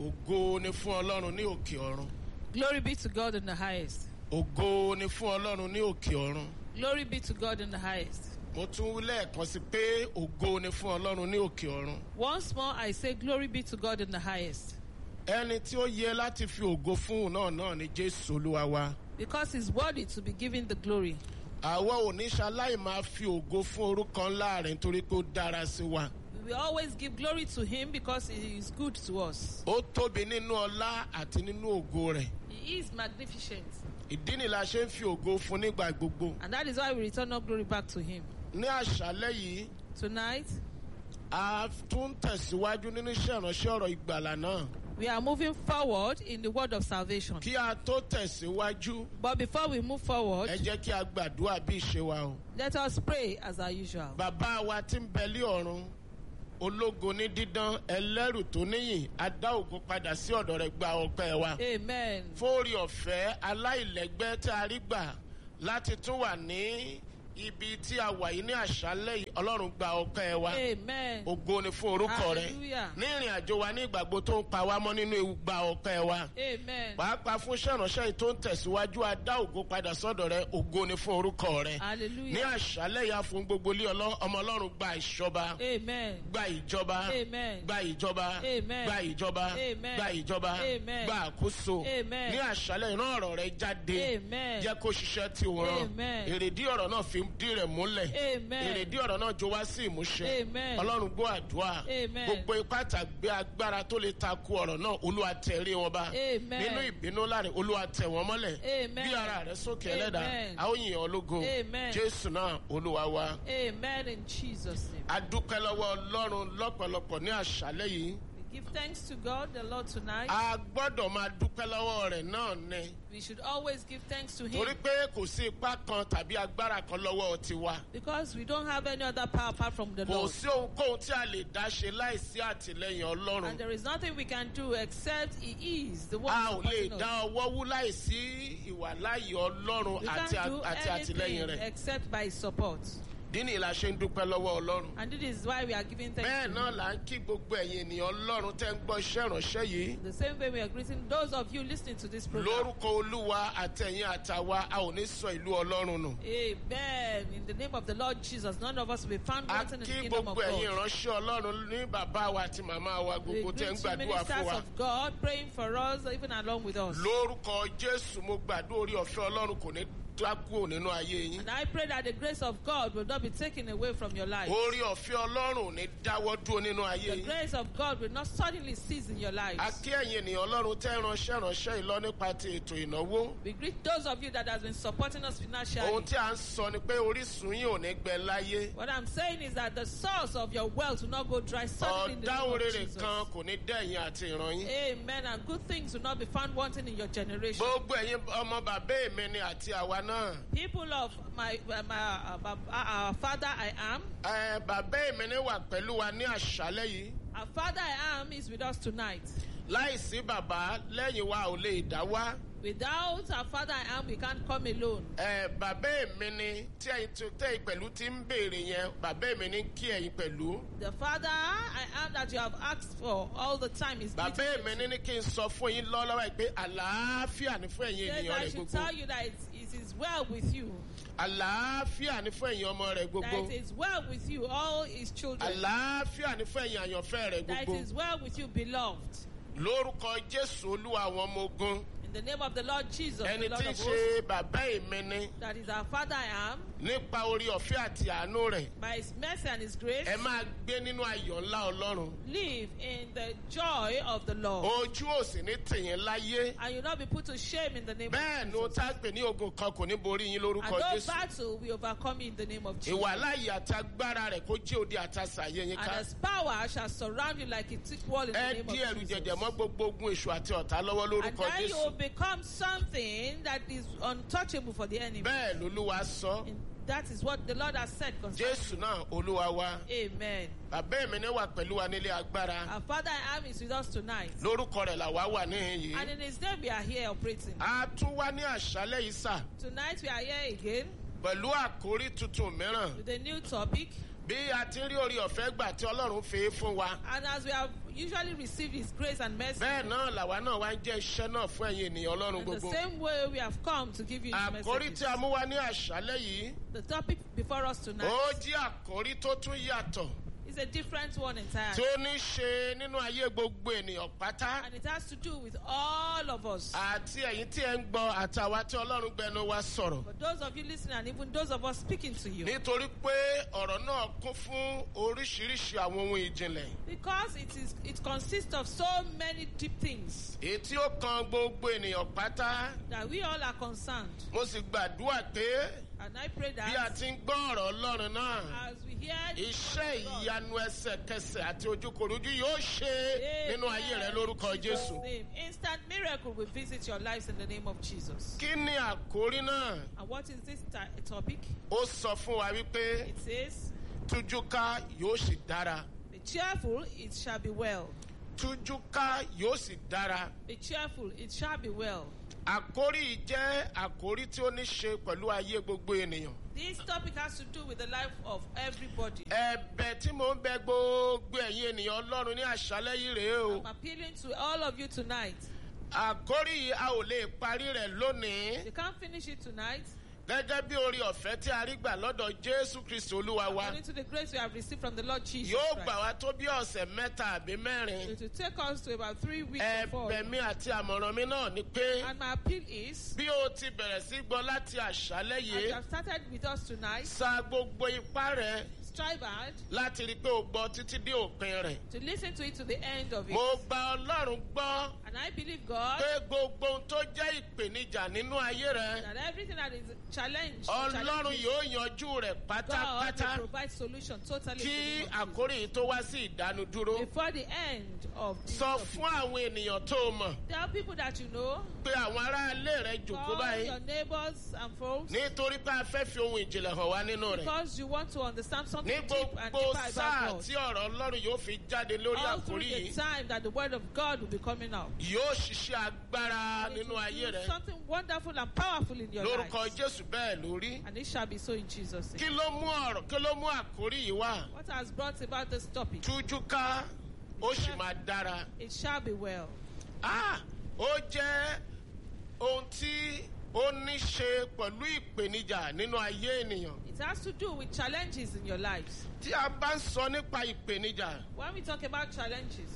ògo ni fún ọlọ́run ní òkè ọ̀run Glory be to God in the highest. ògo ni fún ọlọ́run ní òkè ọ̀run Glory be to God in the highest. mo tún wí lẹ́ẹ̀kan sí pé ògo ni fún ọlọ́run ní òkè ọ̀run Once more, I say, Glory be to God in the highest. ẹni tí ó yẹ láti fi ògo fún òun náà náà ni jésù olúwa wa Because He's worthy to be given the glory. àwa ò ní ṣaláì máa fi ògo fún orúkọ ńlá rẹ̀ nítorí pé ó dára sí wa We always give glory to Him because He is good to us. ó tóbi nínú ọlá àti nínú ògo rẹ̀ He is magnificent. ìdí ni la ṣe ń fi ògo fún nígbà gbogbo And that is why we return all glory back to Him. ní àṣálẹ́ yìí Tonight, a tún tẹ̀síwájú nínú iṣẹ́ ìránṣẹ́ ọ̀rọ̀ ìgbàlà náà we are moving forward in the word of salvation. kí a tó tẹ̀síwájú But before we move forward, ẹ jẹ́ kí a gbàdúrà bí ìṣe wa o. let us pray as our usual. bàbá wa tí ń bẹ lé ọ̀run ológo ní dídán ẹlẹ́rù tó níyìn adá ògo padà sí ọ̀dọ̀ rẹ̀ gba ọpẹ́ wa. Amen. fóòrì ọ̀fẹ́ aláìlẹ́gbẹ́ tí a rí gbà láti tún wà ní ibi tí a wà yìí ní àṣálẹ́ yìí ọlọ́run gba ọpẹ́ wa. Amen. ògo ni fún orúkọ rẹ Hallelujah. ní ìrìn àjò wa ní ìgbàgbọ́ tó ń pa wá mọ́ nínú ewu gba ọpẹ́ wa Amen. pàápàá fún ṣẹ̀ránṣẹ́ yìí tó ń tẹ̀síwájú adá ògo padà sọ́dọ̀ rẹ ògo ni fún orúkọ rẹ ní Hallelujah. àṣálẹ̀ yà fún gbogbo ilé ọlọ́- ọmọ ọlọ́run gba ìṣọba Amen. gba ìjọba Amen. gba ìjọba Amen. gba ìjọba Amen. gba ìjọba Amen. gba àkóso Amen. ní àṣálẹ̀ ìran ọ̀rọ̀ rẹ jáde Amen. jẹ́ kó ṣiṣẹ́ tí o rán Amen. èrèdí ọ̀rọ̀ náà fi dí rẹ̀ múlẹ̀ Amen. èrèdí ọ̀rọ̀ náà jó wá sí ìmúṣẹ Amen. ọlọ́run gbọ́ àdúrà Amen. gbogbo ipá tàgbé agbára tó lè takò ọ̀rọ̀ náà olúwa tẹ̀rí wọn bá Amen. nínú ìbínú láàrin olúwa tẹ̀ wọ́n mọ́lẹ̀ Amen. bí ara rẹ̀ sókè ẹlẹ́dàá Amen. a ó yìn ọ́ lógo Amen. jésù náà olúwa wa Amen in Jesus' name. a dúpẹ́ lọ́wọ́ ọlọ́run lọ́pọ̀lọpọ̀ ní àṣálẹ́ yìí We give thanks to God, the Lord, tonight. a gbọ́dọ̀ máa dúpẹ́ lọ́wọ́ rẹ̀ náà ni We should always give thanks to Him torí pé kò sí ipá kan tàbí agbára kan lọ́wọ́ tiwa because we don't have any other power apart from the kò Lord. sí ohunkóhun tí a lè dá ṣe láìsí àtìlẹyìn ọlọ́run And there is nothing we can do except He is the one a ò lè supporting us. dá ọwọ́ wú láìsí ìwàláyé ọlọ́run We àti can't do àti àtìlẹyìn anything rẹ̀ except by His support. dínì la ṣe ń dúpẹ́ lọ́wọ́ ọlọ́run And this is why we are giving thanks bẹ́ẹ̀ to náà Him. là ń kí gbogbo ẹ̀yin ènìyàn ọlọ́run tẹ́ ń gbọ́ iṣẹ́ ìránṣẹ́ yìí The same way we are greeting those of you listening to this program. lórúkọ olúwa àtẹ̀yìn àtàwa a ò ní sọ ìlú ọlọ́run nù. Amen. In the name of the Lord Jesus, none of us will be found a wanting in the kí kingdom of gbogbo ẹ̀yin God. ìránṣẹ́ ọlọ́run ní bàbá wa àti màmá wa We gbogbo tẹ́ ń greet you gbàdúrà fún ministers wa. of God praying for us, even along with us. lórúkọ jésù mo gbàdúrà orí ọ̀fẹ́ ọlọ́run kò ní dákúrò nínú ayé yín. And I pray that the grace of God will not be taken away from your life. orí ọ̀fẹ́ ọlọ́run ò ní dáwọ́ dúró nínú ayé The yín. grace of God will not suddenly cease in your a lives. kí ẹ̀yin ènìyàn ọlọ́run tẹ́ ránṣẹ́ ránṣẹ́ ìlọ nípa ti ètò ìnáwó. We greet those of you that has been supporting us financially. ohun tí a ń sọ ni pé orísun yín ò ní gbẹ láyé. What I'm saying is that the source of your wealth will not go dry suddenly in the name ọ̀dáhùn of rere Jesus. kan kò ní dẹ̀yìn àti ìran yín. Amen. And good things will not be found wanting in your generation. gbogbo ẹ̀yin ọmọ bàbá èmi ni àti àwa náà. People of my, my, my uh, uh, our father I am, Ẹ, bàbá èmi ni wà pẹ̀lú wa ní àṣálẹ́ yìí. our father I am is with us tonight. láìsí bàbá lẹ́yìn wa ò lè dá wá. Without our father I am, we can't come alone. Ẹ, bàbá èmi ni tí ẹ̀yin tó tẹ̀ pẹ̀lú ti ń béèrè yẹn bàbá èmi ni kí ẹ̀yin pẹ̀lú. The father I am that you have asked for all the time is bàbá greeting èmi you. ní ní kí n sọ fún yín lọ́wọ́lọ́wọ́ yìí pé àlàáfíà ni fún ẹ̀yin Says ènìyàn I rẹ̀ should gbogbo. tell you that it, it is well with you. àlàáfíà ni fún ẹ̀yin ọmọ rẹ̀ That gbogbo. it is well with you, all his children. àlàáfíà ni fún ẹ̀yin àyànfẹ́ rẹ̀ That it gbogbo. is well with you, beloved. lórúkọ jésù olúwa àwọn ọmọ ogun In the name of the Lord Jesus, ẹni the Lord tí ń of ṣe hosts, bàbá èmi ni that is our Father I am, nípa orí ọ̀fẹ́ àti àánú rẹ̀ by his mercy and his grace, ẹ máa gbé nínú ayọ̀ ńlá ọlọ́run live in the joy of the Lord. ojú ò sì ní tìyẹn láyé And you'll not be put to shame in the name bẹ́ẹ̀ of ni ó Jesus. tá a pè ní ogun kan kò ní borí yín And lórúkọ no jésù battle will overcome you in the name of Jesus. ìwà láàyè àti agbára rẹ̀ kó jẹ́ òde àtàsà yé yín And ká his power shall surround you like a thick wall in the ẹ name dí ẹrù of jẹjẹ Jesus. mọ́ gbogbo ogun èṣù àti ọ̀tá lọ́wọ́ And lórúkọ then you will jésù become something that is untouchable for the enemy. bẹ́ẹ̀ lolúwa sọ And that is what the Lord has said concerning jésù náà olúwa wa Amen. bàbá mi ní wà pẹ̀lú wa nílé agbára Our Father I am is with us tonight. lórúkọ rẹ̀ làwa wà níhìn And yìí in his name we are here operating. a tún wá ní àṣálẹ́ yìí sà Tonight we are here again pẹ̀lú àkórí tuntun mìíràn with a new topic. bí a ti ń rí orí ọ̀fẹ́ gbà tí ọlọ́run fi é fún wa And as we have usually receive His grace and mercy. bẹ́ẹ̀ náà làwa náà wá ń jẹ́ iṣẹ́ náà fún ẹ̀yin ènìyàn ọlọ́run In the gbogbo. same way, we have come to give you His àkórí message. tí a mú wá ní àṣálẹ́ yìí The topic before us tonight ó jí àkórí tó tún yàtọ̀ is a different one tí entirely. ó ní ṣe nínú ayé gbogbo ènìyàn pátá And it has to do with all of us. àti ẹ̀yin tí ẹ ń gbọ́ àtàwa tí ọlọ́run gbẹnu wa sọ̀rọ̀. For those of you listening and even those of us speaking to you. nítorí pé ọ̀rọ̀ náà kún fún oríṣiríṣi àwọn ohun ìjìnlẹ̀ Because it is it consists of so many deep things èyí tí ó kan gbogbo ènìyàn pátá that we all are concerned. mo sì gbàdúrà pé And I pray bí a that ti ń gbọ́ ọ̀rọ̀ ọlọ́run náà as we hear iṣẹ́ ìyanu ẹsẹ̀kẹsẹ̀ àti ojúkorojú yóò ṣe nínú ayé rẹ lórúkọ jésù. name, instant miracle will visit your lives in the name of Jesus. kí ni àkórí náà And what is this ti- topic? ó sọ fún wa wípé It says, tújúká yóò sì dára Be cheerful, it shall be well. tújúká yóò sì dára. Be cheerful, it shall be well. àkórí yìí jẹ́ àkórí tí ó ní ṣe pẹ̀lú ayé gbogbo ènìyàn. This topic has to do with the life of everybody. ẹ̀bẹ̀ tí mò ń bẹ gbogbo ẹ̀yin ènìyàn ọlọ́run ní àṣálẹ́ yìí rèé o. I'm appealing to all of you tonight. àkórí yìí a ò lè parí rẹ̀ lónìí. You can't finish it tonight. gẹ́gẹ́ bí orí ọ̀fẹ́ tí a rí gbà lọ́dọ̀ jésù kristu olúwa wa. According to the grace we have received from the Lord Jesus yóò Christ. gbà wá tó bí ọ̀sẹ̀ mẹ́ta àbí mẹ́rin. It will take us to about three weeks or four. ẹ̀bẹ̀ mi àti àmọ̀ràn mi náà ni pé And my appeal is, bí o ti bẹ̀rẹ̀ sí gbọ́ láti àṣálẹ́ as you yìí have started with us tonight, sa gbogbo ipá rẹ̀ strive hard láti rí i pé o gbọ́ títí dé òpin rẹ̀. to listen to it to the end of it. mo gba ọlọ́run gbọ́ And I believe God pé gbogbo ohun tó jẹ́ ìpèníjà nínú ayé rẹ̀ that everything that is challenge, ọlọ́run challenge yóò yanjú rẹ̀ God pátápátá will provide solution totally to kí the issue. àkórí yìí tó wá sí ìdánudúró. before the end of this sọ topic. fún àwọn ènìyàn tó o mọ̀ Tell people that you know, pé àwọn aráalé rẹ̀ jòkó call báyìí your neighbors and folks, nítorí pé a fẹ́ fi ohun ìjìnlẹ̀ hàn wá nínú rẹ̀. because you want to understand something ní deep and gbogbo deeper sáà about God. tí ọ̀rọ̀ ọlọ́run yóò fi jáde lórí All through àkórí the yìí time that the word of God will be coming out. yóò ṣiṣẹ́ agbára And it nínú will ayé do rẹ̀ something wonderful and powerful in your lórúkọ life. jésù bẹ́ẹ̀ lórí. And it shall be so in Jesus' kí name. ló mú ọ̀rọ̀ kí ló mú àkórí yìí wá. What has brought about this topic? tújúká ó sì máa dára. It shall be well. Ah, ó jẹ́ ohun tí ó ní ṣe pẹ̀lú ìpèníjà nínú ayé ènìyàn. It has to do with challenges in your lives. tí a bá ń sọ nípa ìpèníjà When we talk about challenges,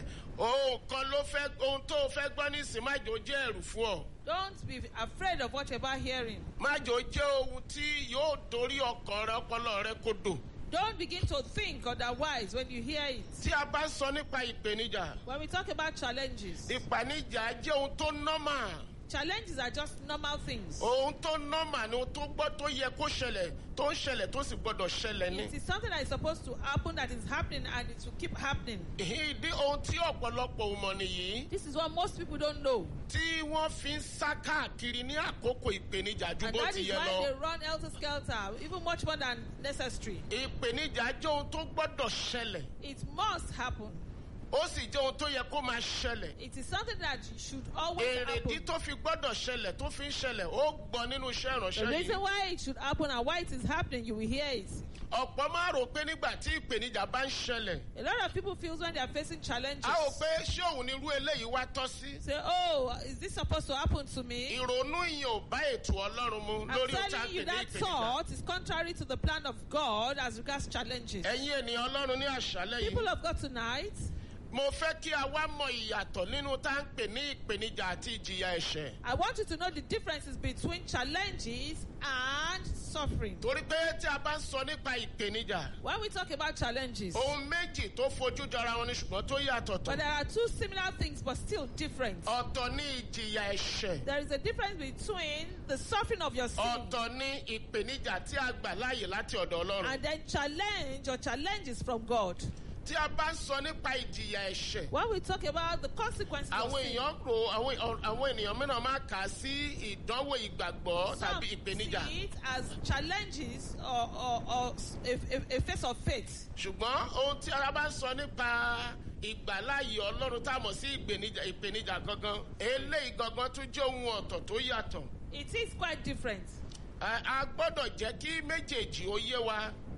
ohun kan ló fẹ́ ohun tó o fẹ́ gbọ́ nísìnyí májò jẹ́ ẹ̀rù fún ọ. don't be afraid of what you're about hearing. májò jẹ́ ohun tí yóò dorí ọkàn rẹ ọpọlọ rẹ kodò. Don't begin to think otherwise when you hear it. tí a bá ń sọ nípa ìpèníjà When we talk about challenges, ìpèníjà jẹ́ ohun tó nọ́mà. challenges are just normal things. ohun tó nọ́mà ni ohun tó gbọ́ tó yẹ kó ṣẹlẹ̀ tó ń ṣẹlẹ̀ tó sì gbọ́dọ̀ ṣẹlẹ̀ ni. It is something that is supposed to happen that is happening and it will keep happening. ìdí ohun tí ọ̀pọ̀lọpọ̀ ò mọ̀ nìyí This is what most people don't know. tí wọ́n fi ń sá káàkiri ní àkókò ìpèníjà ju And bó that ti is yẹ why lọ. they run helter skelter, even much more than necessary. ìpèníjà jẹ́ ohun tó gbọ́dọ̀ ṣẹlẹ̀ It must happen. ó sì jẹ́ ohun tó yẹ kó máa ṣẹlẹ̀. It is something that should always èrèdí happen. tó fi gbọ́dọ̀ ṣẹlẹ̀ tó fi ń ṣẹlẹ̀ ó gbọ́ nínú iṣẹ́ The ìránṣẹ́ reason yìí. why it should happen and why it is happening, you will hear it. ọ̀pọ̀ máa rò pé nígbà tí ìpèníjà bá ń ṣẹlẹ̀ A lot of people feel when they are facing challenges. a ò pé ṣé òun ni irú eléyìí wá tọ́ sí. Say, oh, is this supposed to happen to me? ìrònú yìí ò bá ètò ọlọ́run mu I'm lórí ohun tí a telling ń you pè ní that ìpèníjà. thought is contrary to the plan of God as regards challenges. ẹ̀yin ènìyàn ọlọ́run ní àṣálẹ́ People yìí of God tonight, mo fẹ́ kí a wá mọ ìyàtọ̀ nínú tá à ń pè ní ìpèníjà àti ìjìyà ẹ̀ṣẹ̀. I want you to know the differences between challenges and suffering. torí pé tí a bá ń sọ nípa ìpèníjà When we talk about challenges, ohun méjì tó fojú jọra wọn ni ṣùgbọ́n tó yàtọ̀ but tọ̀. there are two similar things but still different. ọ̀tọ̀ ní ìjìyà ẹ̀ṣẹ̀ There is a difference between the suffering of your sin ọ̀tọ̀ ní ìpèníjà tí a gbà láàyè láti ọ̀dọ̀ ọlọ́run. and then challenge or challenges from God. tí a bá ń sọ nípa ìjìyà ẹ̀ṣẹ̀ When we talk about the consequences of àwọn sin, èèyàn ro àwọn àwọn ènìyàn mìíràn máa kà á sí ìdánwò ìgbàgbọ́ some tàbí ìpèníjà see it as challenges or, or, or a, a, a face of faith. ṣùgbọ́n ohun tí a bá ń sọ nípa ìgbàláyè ọlọ́run tá a mọ̀ sí ìpèníjà ìpèníjà gangan eléyìí gangan tún jẹ́ ohun ọ̀tọ̀ tó yàtọ̀ It is quite different. a a gbọ́dọ̀ jẹ́ kí méjèèjì ó yé wa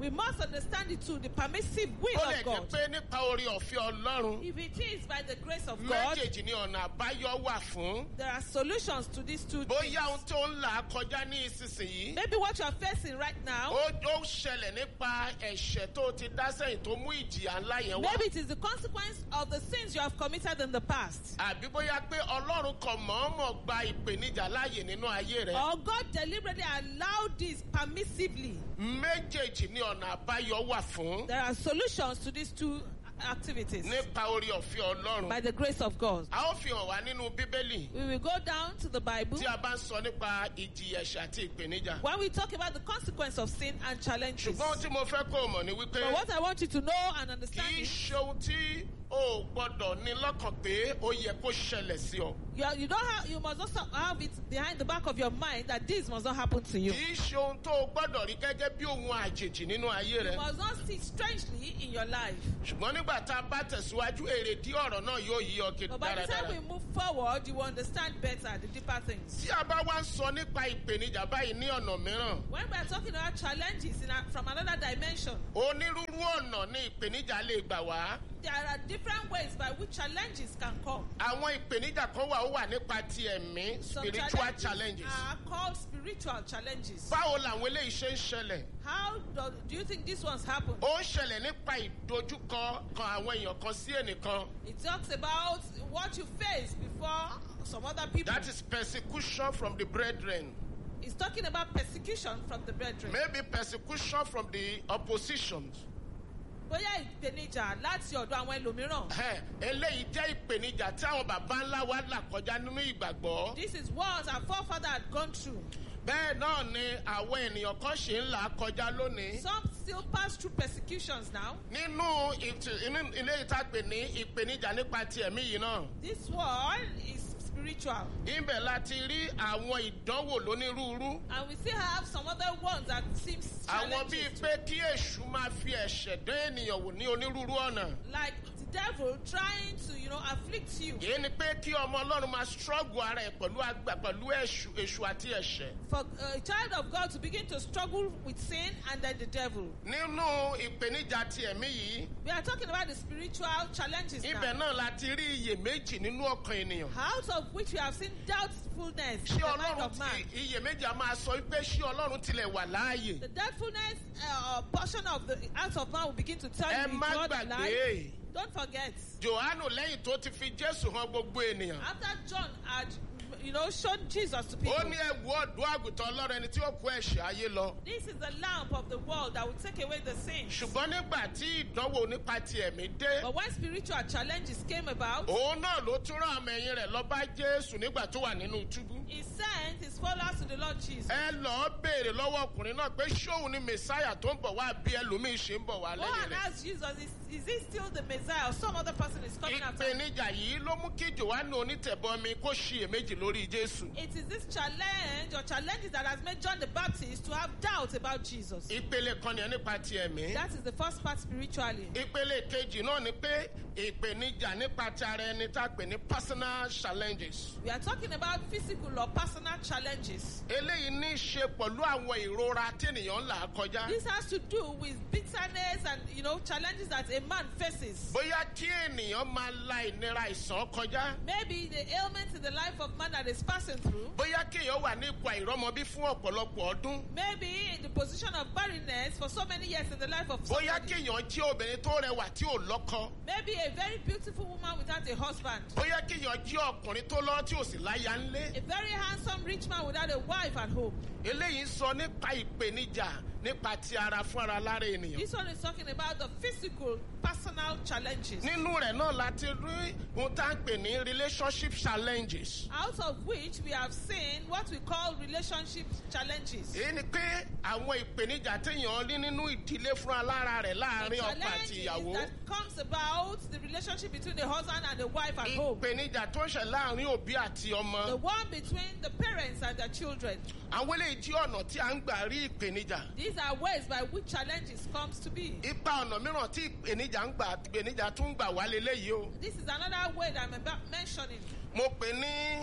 We must understand it too, the permissive will ó lè of jẹ́ God. pé nípa orí ọ̀fẹ́ ọlọ́run If it is by the grace of God, méjèèjì ni ọ̀nà àbáyọ wà fún. there are solutions to these two things. bóyá ohun tó ń là á kọjá ní ìsinsìnyí Maybe what you are facing right now, ó ó ṣẹlẹ̀ nípa ẹ̀ṣẹ̀ tó ti dá sẹ́yìn tó mú ìjìyà ńlá yẹn wá. maybe it is the consequence of the sins you have committed in the past. àbí bóyá pé ọlọ́run kan mọ̀ọ́mọ̀ gba ìpèníjà láàyè nínú ayé rẹ̀. Or God deliberately allowed this permissively. méjèèjì ni ọ̀nà àbáyọ wà fún There are solutions to these two activities nípa orí ọ̀fẹ́ ọlọ́run. by the grace of God. a ó fi hàn wá nínú bíbélì We will go down to the Bible. tí a bá ń sọ nípa ìjìyà ẹ̀ṣẹ̀ àti ìpèníjà. When we talk about the consequence of sin and challenges. ṣùgbọ́n ohun tí mo fẹ́ kó o mọ̀ ni wípé But what I want you to know and kì understand í is ṣe ohun tí o ò gbọ́dọ̀ ní lọ́kàn pé ó yẹ kó ṣẹlẹ̀ sí ọ. you, are- you don't have you must also have it behind the back of your mind that this must not happen to you. kì í ṣe ohun tó o gbọ́dọ̀ rí gẹ́gẹ́ bí ohun àjèjì nínú ayé You rẹ. must not see strangely in your life. ṣùgbọ́n nígbà tá a bá tẹ̀síwájú èrèdí ọ̀rọ̀ náà yóò yí ọ kiri But by the time we dáradára. move forward, you will understand better the deeper things. tí a bá wá ń sọ nípa ìpèníjà báyìí ní ọ̀nà mìíràn When we are talking about challenges in a, from another dimension, onírúurú ọ̀nà ní ìpèníjà lè gbà wá. there are different ways by which challenges can come. àwọn ìpèníjà kan wà ó wà nípa ti ẹ̀mí Some spiritual challenges. are called spiritual challenges. báwo làwọn eléyìí ṣe ń ṣẹlẹ̀? How do, do you think these ones happen? ó ń ṣẹlẹ̀ nípa ìdojúkọ kan àwọn èèyàn kan sí ẹnìkan. It talks about what you face before some other people. that is persecution from the brethren. It's talking about persecution from the brethren. maybe persecution from the opposition. Bóyá ìpèníjà láti ọ̀dọ̀ àwọn ẹlòmíràn. Ẹ, eléyìí jẹ́ ìpèníjà tí àwọn bàbá ńlá wa là kọjá nínú ìgbàgbọ́. This is what our forefather had gone through. bẹ́ẹ̀ náà ni àwọn ènìyàn kan ṣì ń là á kọjá lónìí. Some still pass through persecutions now. nínú ìtì- inú ilé ìtàgbè ní ìpèníjà nípa ti ẹ̀mí yìí náà. This one is spiritual. ibẹ̀ láti rí àwọn ìdánwò lónírúurú. And we still have some other ones that seems àwọn bíi challenges. pé kí èṣù máa fi ẹ̀ṣẹ̀ dán ènìyàn wò ní onírúurú ọ̀nà. Like the devil trying to, you know, afflict you. èyí ni pé kí ọmọ ọlọ́run máa struggle ara ẹ̀ pẹ̀lú àgbà pẹ̀lú èṣù èṣù àti ẹ̀ṣẹ̀. For a child of God to begin to struggle with sin and then the devil. nínú ìpèníjà ti ẹ̀mí yìí We are talking about the spiritual challenges ibẹ̀ now. náà láti rí iyèméjì nínú ọkàn ènìyàn. Out of which we have seen doubtfulness in ṣé the mind ọlọ́run of man. ti iyèméjì a máa sọ pé ṣé ọlọ́run tilẹ̀ wà láàyè. The doubtfulness uh, portion of the out of man will begin to tell ẹ you má is God gbàgbé alive. Don't forget. johannu lẹ́yìn tó ti fi jésù hàn gbogbo ènìyàn. After John had, you know, shown Jesus to people, ó ní ẹ̀wù ọ̀dọ́ àgùntàn ọlọ́run ẹni tí ó kó ẹ̀ṣẹ̀ ayé lọ. this is the lamp of the world that will take away the sins. ṣùgbọ́n nígbà tí ìdánwò nípa ti ẹ̀mí dé But when spiritual challenges came about, òun náà ló tún rán àmọ ẹ̀yìn rẹ̀ lọ bá jésù nígbà tó wà nínú túbú. he sent his followers to the Lord Jesus. ẹ lọ́ọ́ béèrè lọ́wọ́ ọkùnrin náà pé ṣóun ni mẹ̀sáyà tó ń bọ̀ wá bí ẹlòmíín ṣe ń bọ̀ wá Go lẹ́yìn and rẹ̀. ask Jesus, is, is he still the Messiah or some other person is coming after him? ìpèníjà yìí ló mú kí johannu onítẹ̀bọmi kó ṣiyèméjì lórí jésù. It is this challenge or challenges that has made John the Baptist to have doubts about Jesus. ìpele kan nìyẹn nípa ti ẹ̀mí. That is the first part spiritually. ìpele kejì náà ni pé ìpèníjà nípa ti ara ẹni tá a pè ní personal challenges. We are talking about physical or personal challenges. eléyìí ní í ṣe pẹ̀lú àwọn ìrora tí ènìyàn ń là á kọjá. This has to do with bitterness and you know challenges that a man faces. bóyá kí ènìyàn máa la ìnira ìsàn kọjá. Maybe the ailments in the life of man that is passing through. bóyá kí èèyàn wà ní ipò àìrọ́mọbí fún ọ̀pọ̀lọpọ̀ ọdún. Maybe in the position of barrenness for so many years in the life of bóyá somebody. kí èèyàn jẹ́ obìnrin tó rẹwà tí ò lọ́kọ. Maybe a very beautiful woman without a husband. bóyá kí èèyàn jẹ́ ọkùnrin tó lọ́ tí ò sì láya ńlé. A very handsome rich man without a wife at home. eléyìí ń sọ nípa ìpèníjà nípa ti ara fún ara lára ènìyàn. This one is talking about the physical, personal challenges. nínú rẹ̀ náà láti rí ohun tá à ń pè ní relationship challenges. Out of which we have seen what we call relationship challenges. èyí ni pé àwọn ìpèníjà téèyàn rí nínú ìdílé fún alára rẹ̀ láàrin ọkọ àti ìyàwó. that comes about the relationship between the husband and the wife at home. ìpèníjà tó ń ṣẹ̀ láàrin òbí àti The ọmọ. one between the parents and their children. àwọn eléyìí jí ọ̀nà tí à ń gbà rí ìpèníjà. These are ways by which challenges comes to be. ipa ọ̀nà mìíràn tí ìpèníjà ń gbà ìpèníjà tún ń gbà wá leléyìí o. This is another way that I'm about mentioning. mo pè ní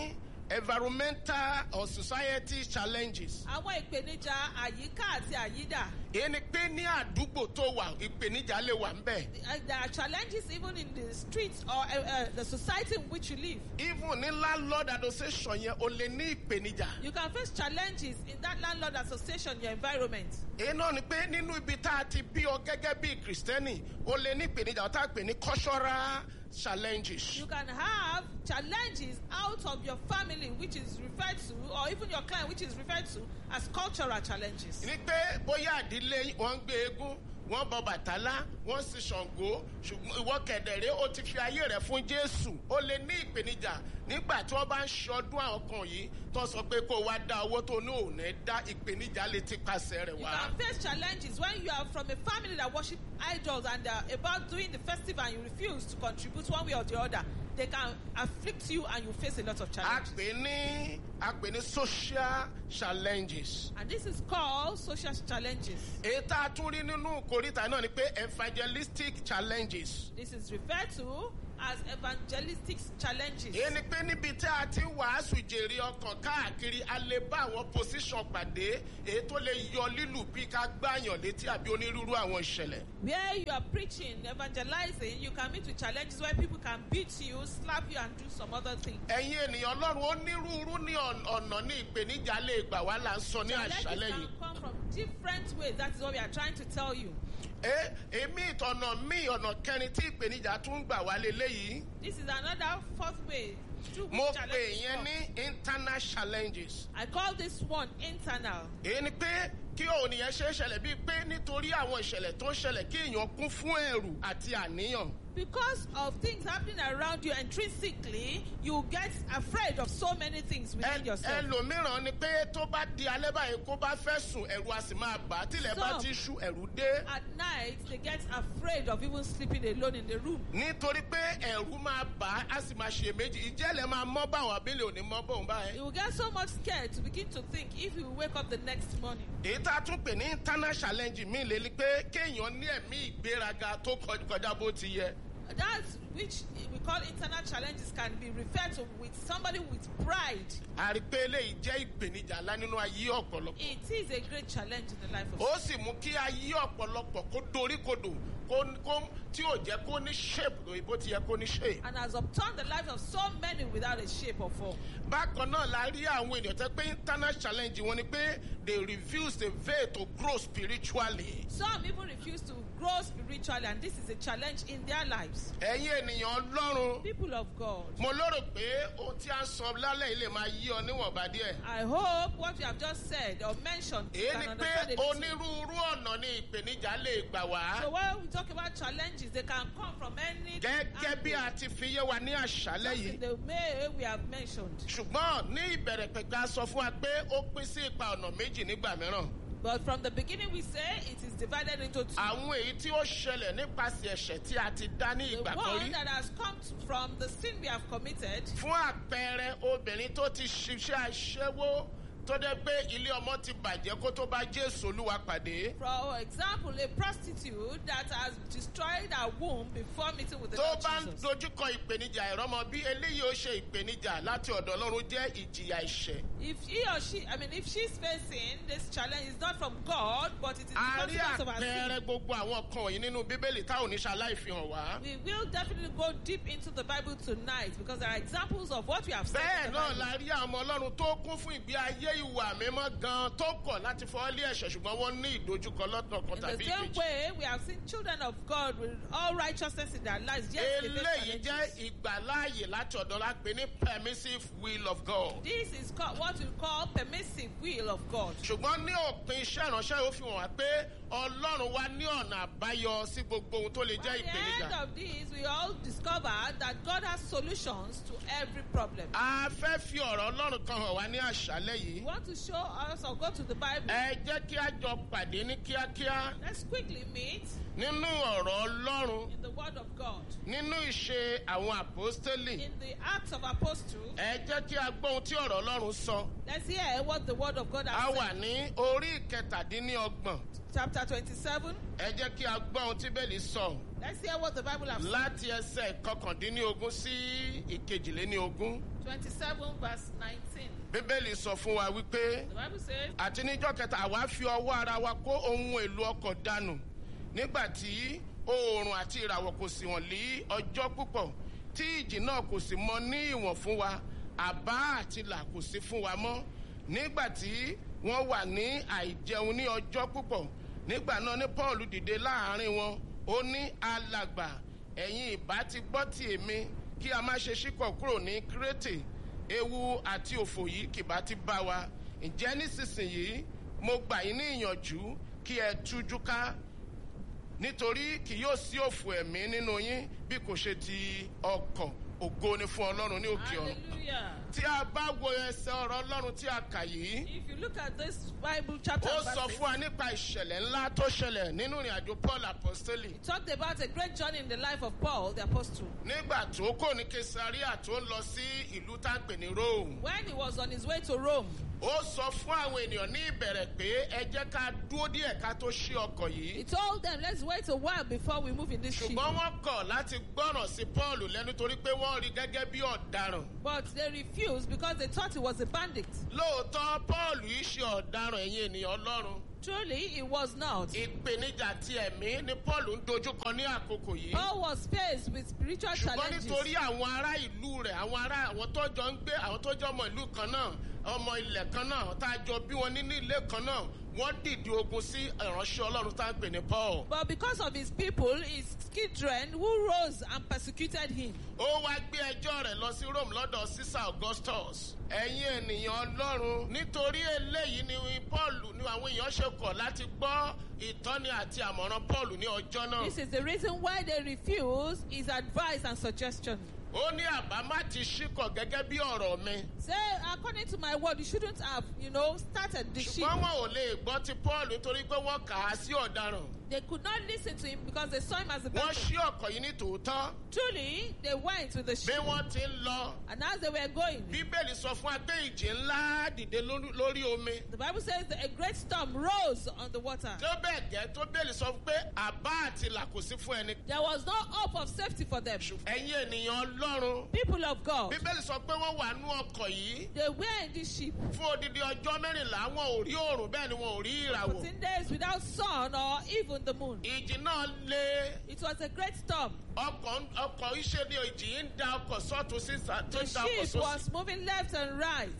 environmental or society challenges. àwọn ìpèníjà àyíká àti àyídà. èyí ni pé ní àdúgbò tó wà ìpèníjà lè wà ń bẹ̀. Uh, there are challenges even in the streets or uh, uh, the society in which you live. even ní landlord association yẹn o lè ní ìpèníjà. You can face challenges in that landlord association, your environment. èyí náà ni pé nínú ibi tá a ti bí ọ gẹ́gẹ́ bí kìrìsìtẹ́nì o lè ní ìpèníjà ọ̀tá pè ní cultural challenges. You can have challenges out of your family, which is referred to, or even your client, which is referred to as cultural challenges. ní pé bóyá àdílé wọn ń gbé eégún wọn bọ bàtálá wọn sì ṣàngó ṣùgbọ́n ìwọ kẹ̀dẹ̀rẹ́ ó ti fi ayé rẹ̀ fún jésù ó lè ní ìpèníjà nígbà tí wọ́n bá ń ṣọdún àwọn kan yìí tó sọ pé kó o wá dá owó tó ní òun ẹ̀ dá ìpèníjà lè ti pàṣẹ rẹ̀ You wá. can face challenges when you are from a family that worship idols and they are about doing the festival and you refuse to contribute one way or the other. They can afflict you and you face a lot of a challenges. pè ní a pè ní social challenges. And this is called social challenges. èyí tá a tún rí nínú kòríta náà ni pé evangelistic challenges. This is referred to as evangelistic challenges. èyí ni pé níbi tí a ti ń wàásù jèrè ọkàn káàkiri a lè bá àwọn position pàdé èyí tó lè yọ lílù bí ká gbàyàn létí àbí onírúurú àwọn ìṣẹ̀lẹ̀. Where you are preaching, evangelizing, you can meet with challenges where people can beat you, slap you, and do some other things. ẹ̀yin ènìyàn ọlọ́run onírúurú ní ọ̀n- ọ̀nà ní ìpèníjà lè gbà wá là ń sọ ní Challenges àṣálẹ̀ can yìí. come from different ways. That is what we are trying to tell you. ẹ èmi ìtọ̀nà míì ọ̀nà kẹrin tí ìpèníjà tún gbà wá leléyìí. This is another fourth way through which mo pè challenges yẹn come. ní internal challenges. I call this one internal. èyí ni pé kí òun yẹn ṣe é ṣẹlẹ̀ bíi pé nítorí àwọn ìṣẹ̀lẹ̀ tó ń ṣẹlẹ̀ kí èèyàn kún fún ẹ̀rù àti àníyàn. Because of things happening around you intrinsically, you get afraid of so many things within Ẹ- yourself. ẹlòmíràn ni pé tó bá di alẹ́ báyìí kó bá fẹ́ sùn ẹ̀rù a sì máa bà á tílẹ̀ bá Some- ti ṣú ẹ̀rù dé. At night, they get afraid of even sleeping alone in the room. nítorí pé ẹ̀rù máa bà á a sì máa ṣe méjì ìjẹ́lẹ̀ máa mọ́ báwọn abẹ́lẹ̀ òní mọ́ bóun báyìí. You will get so much scared to begin to think if you wake up the next morning. èyí tá a tún pè ní internal challenge mi lè ní pé kéèyàn ní ẹ̀mí ìgbéraga tó kọj- kọjá bó ti yẹ. That which we call internal challenges can be referred to with somebody with pride. a rí pé eléyìí jẹ́ ìpèníjà ńlá nínú ayé ọ̀pọ̀lọpọ̀. It is a great challenge in the life of ó sì mú kí ayé ọ̀pọ̀lọpọ̀ kó dorí kodò kó kó tí ò jẹ́ kó ní shape lóyún bó ti yẹ kó ní shape. and has upturned the lives of so many without a shape or form. bákan náà la rí àwọn ènìyàn tẹ́ pé internal challenge wọn ni pé they refuse the veil to grow spiritually. Some even refuse to grow spiritually, and this is a challenge in their lives. ẹ̀yin ènìyàn ọlọ́run People of God, mo lérò pé ohun tí a ń sọ lálẹ́ yìí lè máa yí ọ níwọ̀nba díẹ̀. I hope what we have just said or mentioned you èyí can ni pé understand a little. onírúurú ọ̀nà ni ìpèníjà lè gbà wá. So when we talk about challenges, they can come from any gẹ́gẹ́ bí angle, a ti fi yé wa ní àṣálẹ́ just yìí. in the way we have mentioned. ṣùgbọ́n ní ìbẹ̀rẹ̀ pẹ̀pẹ̀ a sọ fún wa pé ó pín sí ipa ọ̀nà méjì nígbà mìíràn. But from the beginning, we say it is divided into two. àwọn èyí tí ó ṣẹlẹ̀ nípasẹ̀ ẹ̀ṣẹ̀ tí a ti dá ní The ìgbà kan one rí. that has come t- from the sin we have committed, fún àpẹẹrẹ obìnrin tó ti ṣiṣẹ́ aṣẹ́wó tó dé pé ilé ọmọ ti bàjẹ́ kó tó bá jésù olúwa pàdé. for example, a prostitute that has destroyed her womb before meeting with the tó Lord bá ń Jesus. dojúkọ ìpèníjà ìrọmọ bí eléyìí ó ṣe ìpèníjà láti ọ̀dọ̀ ọlọ́run jẹ́ ìjìyà ẹ̀ṣẹ̀. If he or she, I mean, if she's facing this challenge, it's not from God, but it is the a rí consequence of her àpẹẹrẹ sin. gbogbo àwọn kan wọ̀nyí nínú bíbélì táwọn oníṣẹ́ aláìfihàn wá. We will definitely go deep into the Bible tonight because there are examples of what we have said. bẹ́ẹ̀ in the náà Bible. la rí àwọn ọmọ ọlọ́run tó kún fún ìgbé ayé ìwà mímọ́ gan tó kọ̀ láti fọ́ lé ẹ̀ṣẹ̀ ṣùgbọ́n wọ́n ní ìdojúkọ lọ́tọ̀ kan In the tàbí same ìkejì. way, we have seen children of God with all righteousness in their lives. Yes, they face eléyìí challenges. jẹ́ ìgbàláàyè láti ọ̀dọ̀ la pè ní permissive will of God. This is called, what we call permissive will of God. ṣùgbọ́n ní òpin iṣẹ́ ìránṣẹ́ ó fi hàn wá pé ọlọ́run wa ní ọ̀nà àbáyọ sí gbogbo ohun tó lè At jẹ́ the ìpèníjà. end of this, we all discover that God has solutions to every problem. a fẹ́ fi ọ̀rọ̀ ọlọ́run kan hàn wá ní àṣálẹ́ We yìí. want to show us or go to the Bible. ẹ jẹ́ kí a jọ pàdé ní kíákíá Let's quickly meet nínú ọ̀rọ̀ ọlọ́run in the Word of God. nínú ìṣe àwọn àpọ́stélì. In the Acts of Apostles, ẹ jẹ́ kí a gbọ́ ohun tí ọ̀rọ̀ ọlọ́run sọ. let's hear what the Word of God a has wà said. ní orí ìkẹtàdínlọ́gbọ̀n. Chapter 27, ẹ jẹ́ kí a gbọ́ ohun tí bẹ́ẹ̀lì sọ. Let's hear what the Bible has said. láti ẹsẹ̀ kọkàndínlógún sí ìkejìléníogún. 27 verse 19. bíbélì sọ fún wa wípé The Bible says, àti níjọ́ kẹta àwa fi ọwọ́ ara wa kó ohun èlò ọkọ̀ dànù nígbà tí oòrùn àti ìràwọ̀ kò sì wọ̀n lé ọjọ́ púpọ̀ tí ìjì náà kò sì mọ ní ìwọ̀n fún wa àbá àti là kò sí fún wa mọ́ nígbà tí wọ́n wà ní àìjẹun ní ọjọ́ púpọ̀ nígbà náà ní paul dìde láàrin wọn ó ní alàgbà ẹ̀yin ìbá ti gbọ́ ti èmi kí a má ṣe ṣíkọ̀ kúrò ní kírètè ewu àti òfò yìí kìbá ti bá wa ǹjẹ́ nísinsìnyí mo gbà yín ní ìyànjú kí ẹ tújú ká nítorí kì yóò sí òfò ẹ̀mí nínú yín bí kò ṣe ti ọkọ̀ ògo ni fún ọlọ́run ní òkè ọ̀run Hallelujah. tí a bá wo ẹsẹ̀ ọ̀rọ̀ ọlọ́run tí a kà yìí If you look at this Bible chapter, ó and sọ verses, fún wa nípa ìṣẹ̀lẹ̀ ńlá tó ṣẹlẹ̀ nínú ìrìn àjò paul apostoli it talked about a great journey in the life of Paul, the apostle. nígbà tó kò ní kesaria tó ń lọ sí ìlú tá a pè ní rome When he was on his way to Rome, ó sọ fún àwọn ènìyàn ní ìbẹ̀rẹ̀ pé ẹ jẹ́ ká dúró díẹ̀ ká tó ṣí ọkọ̀ yìí he told them, let's wait a while before we move in this ship. ṣùgbọ́n wọ́n kọ̀ láti gbọ́ràn sí paul lẹ́nu torí pé wọ́n rí gẹ́gẹ́ bí ọ̀daràn But they refused because they thought he was a bandit. lóòótọ́ paul yìí ṣe ọ̀daràn ẹ̀yìn ènìyàn ọlọ́run Truly, he was not. ìpèníjà ti ẹ̀mí ni paul ń dojúkọ ní àkókò yìí Paul was faced with spiritual ṣùgbọ́n challenges. nítorí àwọn ará ìlú rẹ̀ àwọn ará àwọn tó jọ ń gbé àwọn tó jọ ọmọ ìlú kan náà ọmọ ilẹ̀ kan náà tá a jọ bí wọn nínú ilé kan náà wọ́n dìde ogun sí ìránṣẹ́ ọlọ́run tá a pè ní paul. But because of his people, his children who rose and persecuted him. ó wá gbé ẹjọ́ rẹ̀ lọ sí rome lọ́dọ̀ caesar augustus ẹ̀yin ènìyàn ọlọ́run nítorí eléyìí ni paul ni àwọn èèyàn ṣe kọ̀ láti gbọ́ ìtọ́ni àti àmọ̀ràn paul ní ọjọ́ náà This is the reason why they refuse his advice and suggestion. ó ní àbámá ti ṣíkọ̀ gẹ́gẹ́ bí ọ̀rọ̀ mi Say, according to my word, you shouldn't have, you know, started the ship. ṣùgbọ́n wọn ò lè gbọ́ ti paul nítorí pé wọ́n kà á sí ọ̀daràn They could not listen to him because they saw him as a wọ́n bandit. ṣí ọkọ̀ yìí ní tòótọ́ Truly, they went with the bí ship. wọ́n ti ń lọ And as they were going, bíbélì sọ fún wa pé ìjì ńlá dìde lórí- lórí omi the Bible says that a great storm rose on the water. tó bẹ́ẹ̀ gẹ́ tó bẹ́ẹ̀lì sọ pé àbá àti là kò sí fún ẹni There was no hope of safety for them. ẹ̀yin ènìyàn ọlọ́run People of God, bíbélì sọ pé wọ́n wà nú ọkọ̀ yìí they were in this ship fún odidi ọjọ́ mẹ́rìnlá wọn ò rí òòrùn bẹ́ẹ̀ ni wọn ò rí ìràwọ̀ 14 days without sun or even the moon. ìjì náà lé It was a great storm. ọkọ̀ ọkọ̀ iṣẹ́ ni ìjì yìí ń da ọkọ̀ sọ́tún sí sa- tó The ń da ọkọ̀ ship sósì was moving left and right.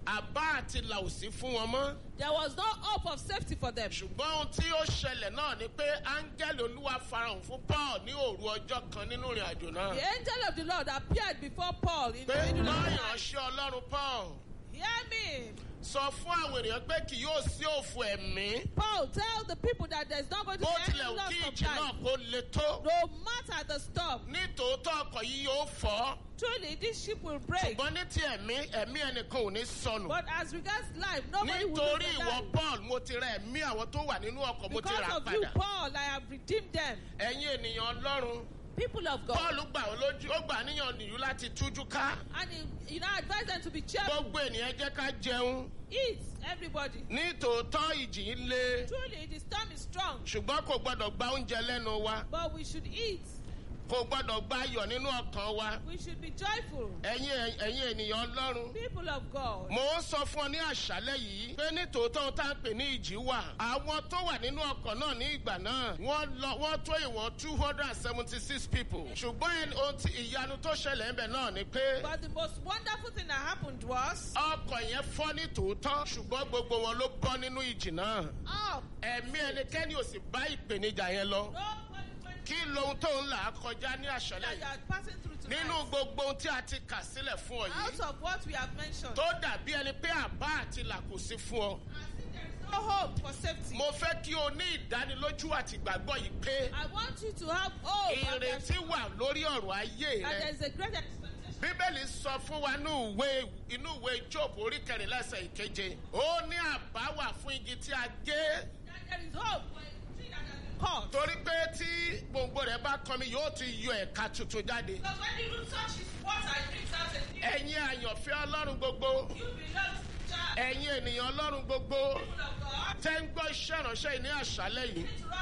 àbá àti là ò sí fún wọn mọ́ There was no hope of safety for them. ṣùgbọ́n ohun tí ó ṣẹlẹ̀ náà ni pé áńgẹ́lì olúwa farahàn fún paul ní òru ọjọ́ kan nínú ìrìn àjò náà The angel of the Lord appeared before Paul in pé the middle náà of the night. ìránṣẹ́ ọlọ́run paul Hear me. sọ fún àwọn ènìyàn pé kì yóò sí òfò ẹ̀mí Paul, tell the people that there's not going to bó be any tilẹ̀ wù loss kí of ìjì náà life. kó le tó No matter the storm, ní tòótọ́ ọkọ̀ yìí yóò fọ́ truly this ship will break. ṣùgbọ́n ní ti ẹ̀mí ẹ̀mí ẹnìkan ò ní sọnù But as regards life, nobody will lose nítorí their ìwọ life. paul mo ti ra ẹ̀mí àwọn tó wà nínú ọkọ̀ mo ti Because rà of you, padà Paul, I have redeemed them. ẹ̀yin ènìyàn ọlọ́run People of God. paul gbà ọ́ lójú ó gbà níyàn nìyú láti tújú ká And he, you know, advise them to be cheerful. gbogbo ènìyàn jẹ́ ká jẹun Eat, everybody. ní tòótọ́ ìjì ń le Truly, the storm is strong, ṣùgbọ́n kò gbọ́dọ̀ gba oúnjẹ lẹ́nu wa but we should eat. kò gbọ́dọ̀ gba ayọ̀ nínú ọkàn wa We should be joyful. ẹ̀yin ẹ̀yin ènìyàn ọlọ́run People of God. mo ń sọ fún ọ ní àṣálẹ́ yìí pé ní tòótọ́ ohun tá à ń pè ní ìjì wà àwọn tó wà nínú ọkọ̀ náà ní ìgbà náà wọ́n lọ wọ́n tó ìwọ̀n two hundred and seventy six people ṣùgbọ́n ẹni- ohun tí ìyanu tó ṣẹlẹ̀ ń bẹ̀ náà ni pé But the most wonderful thing that happened was, ọkọ̀ yẹn fọ́ ní tòótọ́ ṣùgbọ́n gbogbo wọn ló bọ́ nínú ìjì náà oh, ẹ̀mí ẹnikẹ́ni ò sì bá ìpèníjà yẹn lọ nobody went kí lohun tó ń là á kọjá ní àṣálẹ́ that you yìí are passing through tonight. nínú gbogbo ohun tí a ti kà sílẹ̀ fún ọ Out yìí of what we have mentioned, tó dàbí ẹni pé àbá àti là kò sí fún ọ. I think there is no hope for safety. mo fẹ́ kí o ní ìdánilójú àti ìgbàgbọ́ yìí pé I want you to have hope and there's- ìrètí wà lórí ọ̀rọ̀ ayé and rẹ. there is a great expectation. bíbélì sọ fún wa ní ìwé inú ìwé job orí kẹrìnlẹ́sẹ̀ ìkeje ó ní àbá wà fún igi tí a gé That there is hope for a tree that has been cut. torí pé tí gbòǹgbò rẹ̀ bá kọmi yóò ti yọ ẹ̀ka tuntun jáde. Because when the root touches water, it brings out a new ẹ̀yin àyànfẹ́ ọlọ́run gbogbo You belong to the child. ẹ̀yin ènìyàn ọlọ́run gbogbo People of God, tẹ́ ń gbọ́ iṣẹ́ ìránṣẹ́ yìí ní àṣálẹ́ yìí to us tonight.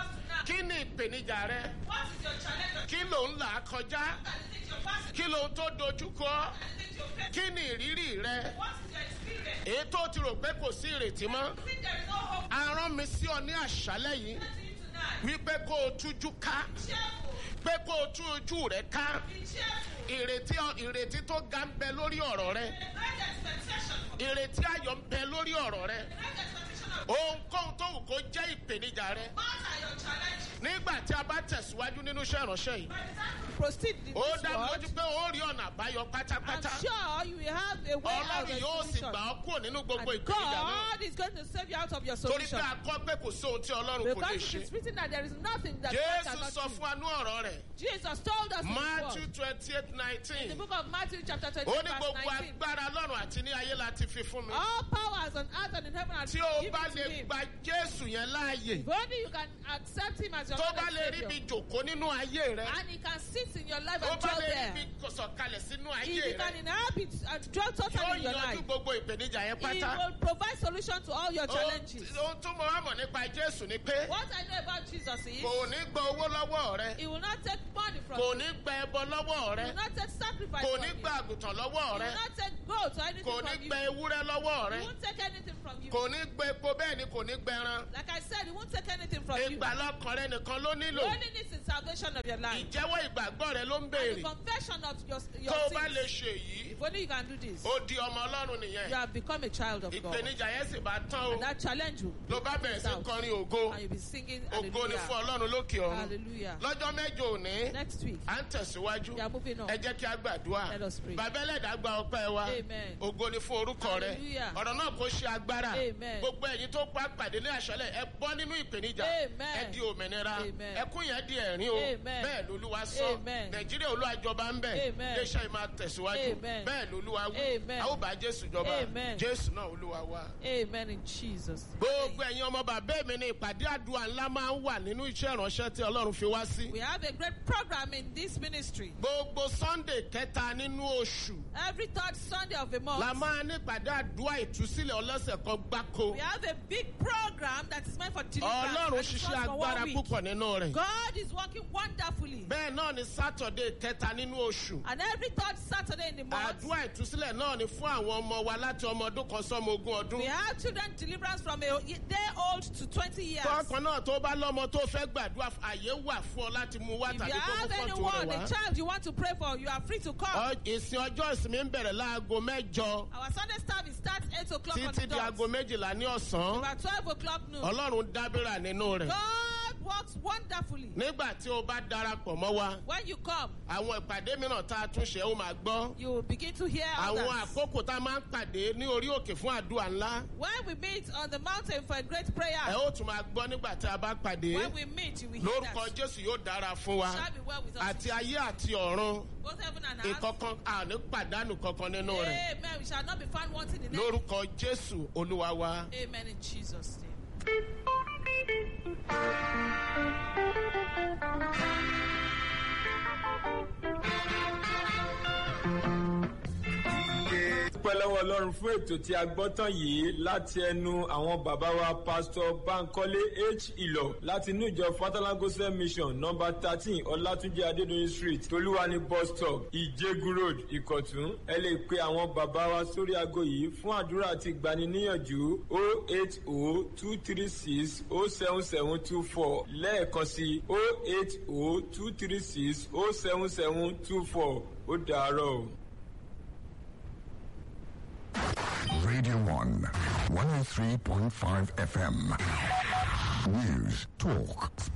kí ni ìpèníjà rẹ What is your challenge? kí ló ń là á kọjá What are the things you're passing? kí ló ń tó dojúkọ What are the things you're facing? kí ni ìrírí rẹ What is your experience? èyí tó ti rò pé kò sí ìrètí mọ́ You think there is no hope a rán mi sí ọ ní àṣálẹ́ yìí to you tonight? wípé kó o tújú ká Cheerful. pé kó o tú ojú rẹ ká Be cheerful. ìrètí ìrètí tó ga ń bẹ lórí ọ̀rọ̀ rẹ The great expectation for ìrètí ayọ̀ ń bẹ lórí ọ̀rọ̀ rẹ the great expectation of ohunkóhun tó wù kó jẹ́ ìpèníjà rẹ what are your challenges? nígbà tí a bá tẹ̀síwájú nínú iṣẹ́ ìránṣẹ́ yìí By the time you proceed in ó this dá mi world, lójú pé ó rí ọ̀nà àbáyọ I'm pátápátá sure you will have a way out of ọlọ́run yóò sì solution. gbà ọ́ kúrò nínú gbogbo And ìpèníjà náà God is going to save you out of your torí solution. pé a kọ́ pé kò sóhun tí ọlọ́run kò lè Because ṣe it is written that there is nothing that God jésù cannot sọ do. fún anú ọ̀rọ̀ rẹ̀ Jesus told us in his matthew word. twenty eight In nineteen the book of Matthew chapter 20 ó ní verse gbogbo 19. agbára lọ́run àti ní ayé láti fi fún mi All powers on earth and in heaven are tí o given bá to lè him. gba jésù yẹn láàyè If only you can accept him as your tó Lord bá and lè rí Savior. bí jòkó nínú ayé rẹ And he can sit in your life tó and bá dwell lè rí there. bí sọ̀kalẹ̀ sínú If ayé he rẹ can inhabit and dwell yóò totally in your yanjú life, gbogbo ìpèníjà yẹn he pátá will provide solution to all your Ohun challenges. tí- ohun tó mọ wá mọ̀ nípa jésù ni pé What I know about Jesus is kò ní gba owó lọ́wọ́ rẹ he will not take money from kò you. ní gba ẹbọ lọ́wọ́ He rẹ will not take sacrifice kò from ní you. gba àgùntàn lọ́wọ́ He rẹ will not take gold or anything kò ní from you. gba ewúrẹ́ lọ́wọ́ rẹ He won't take anything from you. kò ní gba epo bẹ́ẹ̀ ni kò ní gba ẹran Like I said, he won't take anything from you. ìgbà lọ́kàn rẹ nìkan ló The nílò only needs is salvation of your life. ìjẹ́wọ́ ìgbàgbọ́ rẹ ló ń And the béèrè confession of your, your tó o bá lè sins. ṣe yìí If only you can do this, ó di ọmọ ọlọ́run you nìyẹn have become a child of God. ìpèníjà yẹn sì bá tán o And that challenge you ló bá bẹ̀rẹ̀ sí kọrin ògo and you'll be singing ògo ni fún hallelujah. ọlọ́run lókè ọ̀run Hallelujah. lọ́jọ́ mẹ́jọ òní Next week, à ń tẹ̀síwájú we are moving on. ẹ jẹ́ kí a gbàdúrà Let us pray. bàbá ẹlẹ́dàá gba ọpẹ́ wa Amen. ògo ni fún orúkọ rẹ Hallelujah. ọ̀rọ̀ náà kò ṣe agbára Amen. gbogbo ẹ̀yin tó pa pàdé ní àṣálẹ̀ ẹ bọ́ nínú ìpèníjà Amen. ẹ di òmìnira Amen. ẹkún yẹn di ẹ̀rín o Amen. bẹ́ẹ̀ lolúwa sọ Amen. nàìjíríà olúwàjọba ń bẹ̀ Amen. iléeṣẹ́ yìí máa tẹ̀síwájú Amen. bẹ́ẹ̀ lolúwa wí Amen. a ó bá jésù jọba Amen. jésù náà olúwa wa. Amen in Jesus. gbogbo ẹ̀yin ọmọ bàbá mi ní ìpàdé àdúrà ńlá máa ń wà nínú iṣẹ́ ìránṣẹ́ tí ọlọ́run fi wá sí. We have a great program in this ministry. gbogbo sunday kẹta nínú oṣù Every third Sunday of the la month, máa ní ìpàdé àdúrà ìtúsílẹ̀ ọlọ́sẹ̀ kan gbáko. we have a big program that is meant for deliverance. ọlọ́run and it's ṣiṣẹ́ just for one agbára week. púpọ̀ nínú rẹ̀. God is working wonderfully. bẹ́ẹ̀ náà ni saturday kẹta nínú oṣù. And every third Saturday in the month, àdúrà ìtúsílẹ̀ náà ni fún àwọn ọmọ wa láti ọmọ ọdún kan sọ́mọ ogún ọdún. we have children deliverance from a day old to 20 years. tọkàn náà tó bá lọ́mọ tó fẹ́ gbàdúrà àyè wà fún ọ láti mú wá If tàbí you kó mú have fọ́tò anyone, rẹ̀ a wá. child you want to pray for, you are free to come. Ọ- ìsìn ọjọ́ ìsinmi ń bẹ̀rẹ̀ láago mẹ́jọ Our Sunday service starts 8 o'clock on títí the di aago dot. méjìlá ní ọ̀sán. About 12 o'clock noon. ọlọ́run dábìrà nínú rẹ̀. God works wonderfully. nígbà tí o bá darapọ̀ mọ́ wa When you come, àwọn ìpàdé mìíràn tá a tún ṣe ó máa gbọ́. you will begin to hear àwọn others. àkókò tá a máa ń pàdé ní orí òkè fún àdúrà ńlá. When we meet on the mountain for a great prayer, ẹ ó tún máa gbọ́ nígbà tí a bá pàdé. when we meet, you will hear lórúkọ that. jésù yóò dára fún wa. Shall be well with us. àti ayé àti ọ̀run Both heaven and earth. ìkọ̀kan àní pàdánù kankan nínú rẹ̀. Amen. We shall not be found wanting in anything. lórúkọ jésù olúwa wa. Amen in Jesus' name. dúpẹ́ lọ́wọ́ ọlọ́run fún ètò tí a gbọ́ tán yìí láti ẹnu àwọn bàbá wa pásítọ̀ bankole h ìlọ láti inú ìjọ fatherland gospel mission nọmba thirteen ọlátúnjẹ adédọyìn street tolúwani bus stop ìjẹgun road ìkọ̀tún ẹ lè pe àwọn bàbá wa sórí aago yìí fún àdúrà àti ìgbaniníyànjú o eight o two three six o seven seven two four lẹ́ẹ̀kan sí o eight o two three six o seven seven two four ó dàárọ̀ o. Radio 1, 103.5 FM. News, talk,